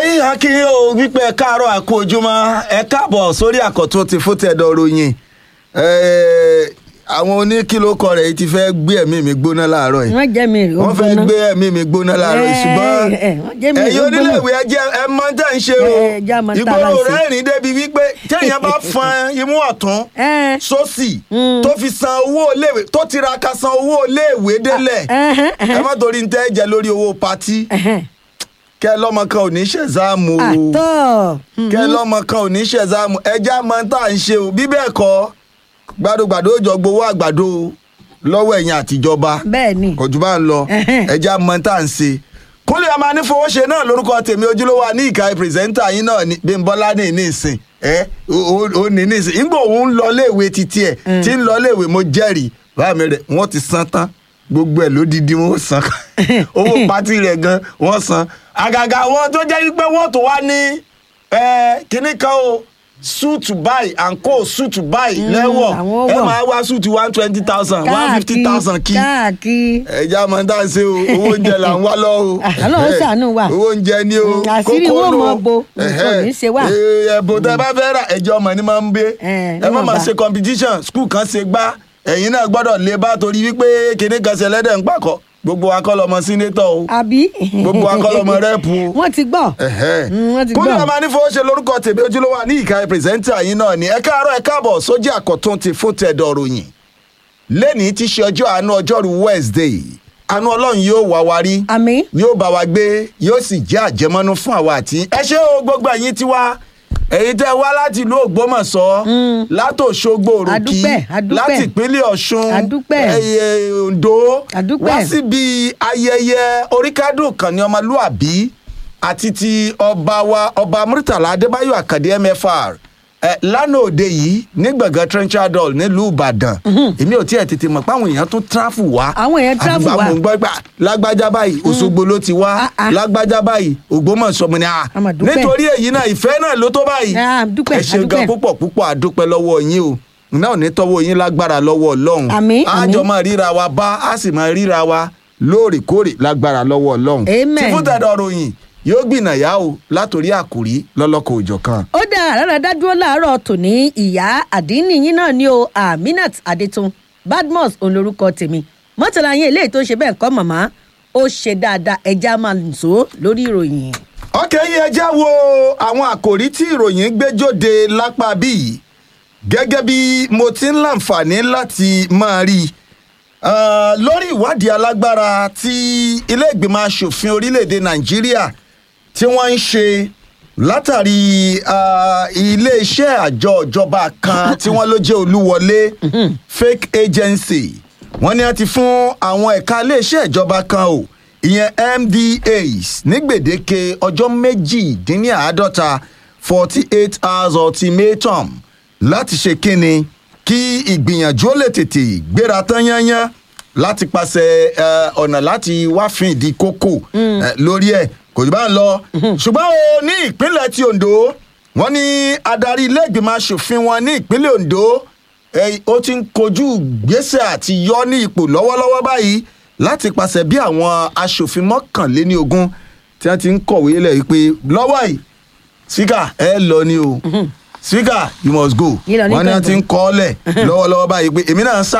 yìí akínyìn o wípé ẹ káàárọ̀ àkó ojúmọ́ ẹ káàbọ̀ sórí àkọ́tún ti fún tẹ̀dọ̀ ròyìn àwọn oníkìlókọ rẹ̀ yìí ti fẹ́ gbé ẹ̀mí mi gbóná láàárọ̀ yìí wọ́n jẹ́ mi rí wọ́n fẹ́ gbé ẹ̀mí mi gbóná láàárọ̀ yìí ṣùgbọ́n Eh, eh, wọ́n jẹ́ mi rí ẹ̀yin gbóná. oníléèwé ẹ jẹ́ ẹ mọ tẹ́ ń ṣe o Eh, já mọ tá a ìgboro máa ṣe. rẹ́rìn débi wípé téèyàn bá fan imú ọ̀tún Eh. sósì tó fi san owó iléèwé tó tiraka san owó iléèwé délẹ̀ ẹhẹn, ẹhẹn. ẹ má torí ń tẹ́ jẹ lórí owó patí kẹ lọmọ kan ò ní ṣẹ̀záàmù o àtọ́ kẹ lọmọ kan ò ní ṣẹ̀záàmù ẹja mọ tá à ń ṣe o bí bẹ́ẹ̀ kọ́ gbàdúgbàdú ó jọ gbowó àgbàdo lọ́wọ́ ẹ̀yìn àtijọba bẹ́ẹ̀ ni kò jù bá ń lọ Ẹhẹ́n. ẹja mọ tá à ń ṣe kúnlẹ̀ ọmọ anífowóṣe náà lórúkọ tèmi ojúlówó ní ìka pírẹsẹ́ńtà yín náà ní bímbọ́lá ní ní ìsìn ẹ ó ó ní ní ìsìn nígbà òun ń lọ léèwé títí ẹ tí ń lọ léèwé mo jẹ́rìí báà mi rẹ̀ wọ́n ti san tán gbogbo ẹ̀ lódìdí wọn ó san owó pátì rẹ̀ gan wọ́n san àgàgà wọn tó jẹ́ wípé wọ́n tó wá ní ẹ kíní kan o suit buy and co suit buy lẹ́wọ̀ àwọn ẹ wọ̀. máa wá suit one twenty thousand one fifty thousand kí káàkiri ẹja máa ń tà ṣe o owó oúnjẹ là ń wá lọ o Ọlọ́run ṣàánú wa. owó oúnjẹ ni o Mm, àṣírí kókó wo ló. mọ bo, nǹkan ò ní ṣe wá. Eh, ẹ̀bùn tẹ bá fẹ́ rà ẹjọ́ ọmọ ni máa ń gbé Eh, ẹ má máa níwọ̀nba. ṣe competition school kan ṣe gbá ẹ̀yin náà gbọ́dọ̀ lè bá torí wípé kinní kan ṣe lẹ́dẹ̀ ń pàkọ́ gbogbo wa kọ́ lọmọ sínétọ̀ o àbí. gbogbo wa kọ́ lọmọ rẹ́ẹ̀pù o wọ́n ti gbọ́ Mm, wọ́n ti kúndé gbọ́ ọmọ anífowó ṣe lórúkọ tèmi ojúlówó ní ìka pírẹsẹ́ńtà yín náà ni ẹ káàárọ̀ ẹ káàbọ̀ sójú àkọ́tún ti fún tẹ̀dọ̀ ròyìn lẹ́nìí ti ṣe ọjọ́ àánú ọjọ́rú wednesday àánú ọlọ́run yóò wá wa rí àmì yóò bá wa gbé yóò sì jẹ́ àjẹmọ́nú fún àwa àti ẹ ṣé o gbogbo ẹ̀yin tiwa èyí tẹ́ wá láti ìlú ògbómọ̀ṣọ́ látòṣogbo òrùkí Adúpẹ́, adúpẹ́. láti ìpínlẹ̀ ọ̀ṣun Adúpẹ́. ẹ̀yẹ oǹdó Adúpẹ́. wá síbi ayẹyẹ oríkádùn kan ní ọmọlúàbí àti ti ọba wa ọba murtala adébáyọ̀ àkàdé mfr ẹ lánàá òde yìí ní gbọ̀ngàn trenchard hall nílùú ìbàdàn èmi ò tiẹ̀ tètè mọ̀ pé àwọn èèyàn tún tráfù wá Àwọn èèyàn tráfù àgbà wá. mò ń gbọ́ pé lágbájá báyìí òṣogbo ló ti wá Ah, ah. lágbájá báyìí ògbómọ̀ṣọ́ mo ní à A mà dúpẹ́. nítorí èyí náà ìfẹ́ náà ló tó báyìí Ah, dúpẹ́, ẹ ṣe a gan dúpẹ́. púpọ̀ púpọ̀ àdúpẹ́ lọ́wọ́ yín o náà ò ní tọ́wọ́ yín lágbára lọ́wọ́ ọlọ́run Àmín, a àmín. jọ máa ríra wa bá a sì máa ríra wa lóòrèkóòrè lágbára lọ́wọ́ ọlọ́run Amen. tí fún tẹ̀dọ̀ ròyìn yóò gbìnàyà o látòrí àkòrí lọ́lọ́kọ̀ òjọ̀ kan. ó dá àràrà dádúró láàárọ̀ tòní ìyá àdínní yín náà ní o aminat adétún badmus olórúkọ tèmi mọ́tàlá yín eléyìí tó ṣe bẹ́ẹ̀ kọ́ màmá ó ṣe dáadáa ẹja máa nìṣó lórí ìròyìn. ọkẹ́ yìí ẹ já wo àwọn àkòrí tí ìròyìn gbé jóde lápá bíi gẹ́gẹ́ bí mo ti ń láǹfààní láti máa rí i Ah, lórí ìwádìí alágbára tí ilé ìgbìmọ̀ asòfin orílẹ̀-èdè nàìjíríà tí wọ́n ń ṣe látàrí ah, iléeṣẹ́ àjọ ìjọba kan tí wọ́n ló jẹ́ olúwọlé fake agency wọ́n ní wọ́n ti fún àwọn ẹ̀ka iléeṣẹ́ ìjọba kan o ìyẹn mdas ní gbèdéke ọjọ́ méjìdínláàádọ́ta forty eight hours ultimatum láti ṣe kínni kí ìgbìyànjú ó lè tètè gbéra tán yányán láti pàṣẹ eh, ọ̀nà láti wá fin ìdí kókò eh, lórí ẹ̀ kò jù bá ń lọ ṣùgbọ́n o ní ìpínlẹ̀ ti ondo wọ́n ní adarí ilé ìgbìmọ̀ asòfin wọn ní ìpínlẹ̀ ondo eh, ó ti ń kojú gbèsè àti yọ ní ipò lọ́wọ́lọ́wọ́ báyìí láti pàṣẹ bí àwọn asòfin mọ́kànléní ogún tí wọ́n ti ń kọ̀wé lẹ̀ wípé lọ́wọ́ yìí speaker ẹ lọ ni o speaker you must go Yìí lọ ní wọ́n ní wọ́n ti ń kàngbọ̀n. kọ́ ọ́ lẹ̀ lọ́wọ́lọ́wọ́ báyìí pé èmi náà ń sá